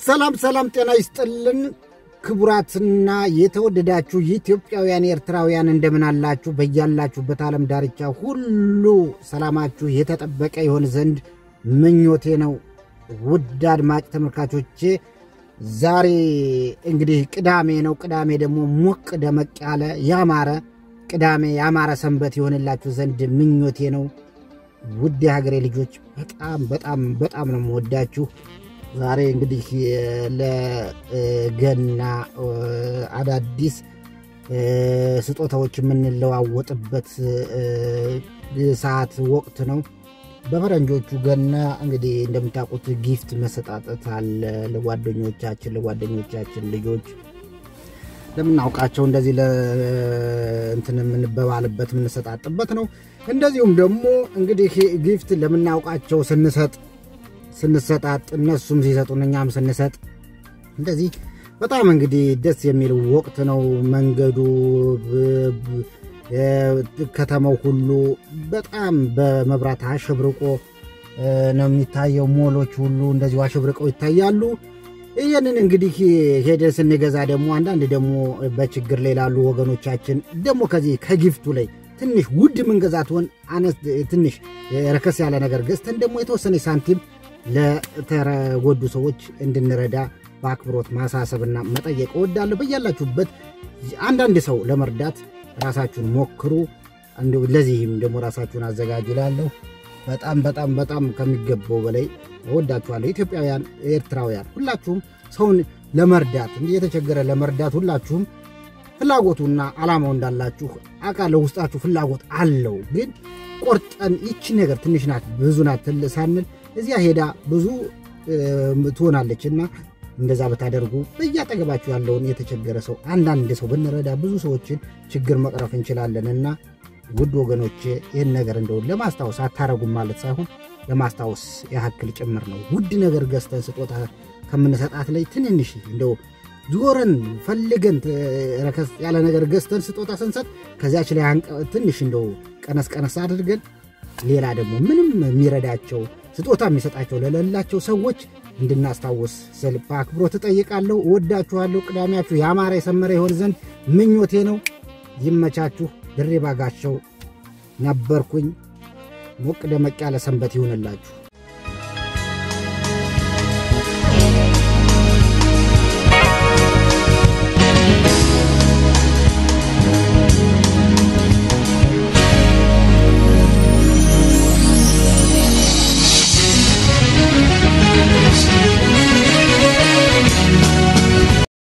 ሰላም ሰላም፣ ጤና ይስጥልን ክቡራትና የተወደዳችሁ የኢትዮጵያውያን ኤርትራውያን እንደምን አላችሁ? በያላችሁበት ዓለም ዳርቻ ሁሉ ሰላማችሁ የተጠበቀ ይሆን ዘንድ ምኞቴ ነው። ውድ አድማጭ ተመልካቾቼ ዛሬ እንግዲህ ቅዳሜ ነው። ቅዳሜ ደግሞ ሞቅ ደመቅ ያለ ያማረ ቅዳሜ ያማረ ሰንበት የሆንላችሁ ዘንድ ምኞቴ ነው። ውድ የሀገሬ ልጆች በጣም በጣም በጣም ነው የምወዳችሁ። ዛሬ እንግዲህ ለገና አዳዲስ ስጦታዎች የምንለዋወጥበት ሰዓት ወቅት ነው። በፈረንጆቹ ገና እንግዲህ እንደምታውቁት ጊፍት መሰጣጠት አለ ለጓደኞቻችን ለጓደኞቻችን ልጆች ለምናውቃቸው እንደዚህ ለእንትን የምንበባልበት የምንሰጣጥበት ነው። እንደዚሁም ደግሞ እንግዲህ ጊፍት ለምናውቃቸው ስንሰጥ ስንሰጣጥ እነሱም ሲሰጡን እኛም ስንሰጥ እንደዚህ በጣም እንግዲህ ደስ የሚል ወቅት ነው። መንገዱ ከተማው ሁሉ በጣም በመብራት አሸብርቆ ነው የሚታየው። ሞሎች ሁሉ እንደዚሁ አሸብርቀው ይታያሉ። ይህንን እንግዲህ ሄደን ስንገዛ ደግሞ አንዳንድ ደግሞ በችግር ላይ ላሉ ወገኖቻችን ደግሞ ከዚህ ከጊፍቱ ላይ ትንሽ ውድ ምንገዛት ሆን አነስ ትንሽ ረከስ ያለ ነገር ገዝተን ደግሞ የተወሰነ ሳንቲም ለተጎዱ ሰዎች እንድንረዳ በአክብሮት ማሳሰብና መጠየቅ እወዳለሁ። በያላችሁበት አንዳንድ ሰው ለመርዳት ራሳችሁን ሞክሩ። ለዚህም ደግሞ ራሳችሁን አዘጋጁ እላለሁ። በጣም በጣም በጣም ከሚገባው በላይ እወዳችኋለሁ። ኢትዮጵያውያን፣ ኤርትራውያን ሁላችሁም ሰውን ለመርዳት እንዲህ የተቸገረ ለመርዳት ሁላችሁም ፍላጎቱና ዓላማው እንዳላችሁ አውቃለሁ። ውስጣችሁ ፍላጎት አለው። ግን ቆርጠን ይቺ ነገር ትንሽ ናት ብዙ ናት ሳንል እዚያ ሄዳ ብዙ ትሆናለች እና እንደዛ ብታደርጉ በያጠገባችሁ ያለውን የተቸገረ ሰው አንዳንድ ሰው ብንረዳ ብዙ ሰዎችን ችግር መቅረፍ እንችላለን እና ውድ ወገኖች ይህን ነገር እንደው ለማስታወስ አታረጉም ማለት ሳይሆን ለማስታወስ ያክል ጭምር ነው። ውድ ነገር ገዝተን ስጦታ ከምንሰጣት ላይ ትንንሽ እንደው ዞረን ፈልገን ረከስ ያለ ነገር ገዝተን ስጦታ ስንሰጥ ከዚያች ላይ ትንሽ እንደው ቀነስ ቀነስ አድርገን ሌላ ደግሞ ምንም የሚረዳቸው ስጦታ የሚሰጣቸው ለሌላቸው ሰዎች እንድናስታውስ ስል በአክብሮት እጠይቃለሁ። እወዳችኋለሁ። ቅዳሜያችሁ ያማረ የሰመረ ይሆን ዘንድ ምኞቴ ነው። ይመቻችሁ። ድሬ ባጋቸው ነበርኩኝ። ሞቅ ደመቅ ያለ ሰንበት ይሁንላችሁ።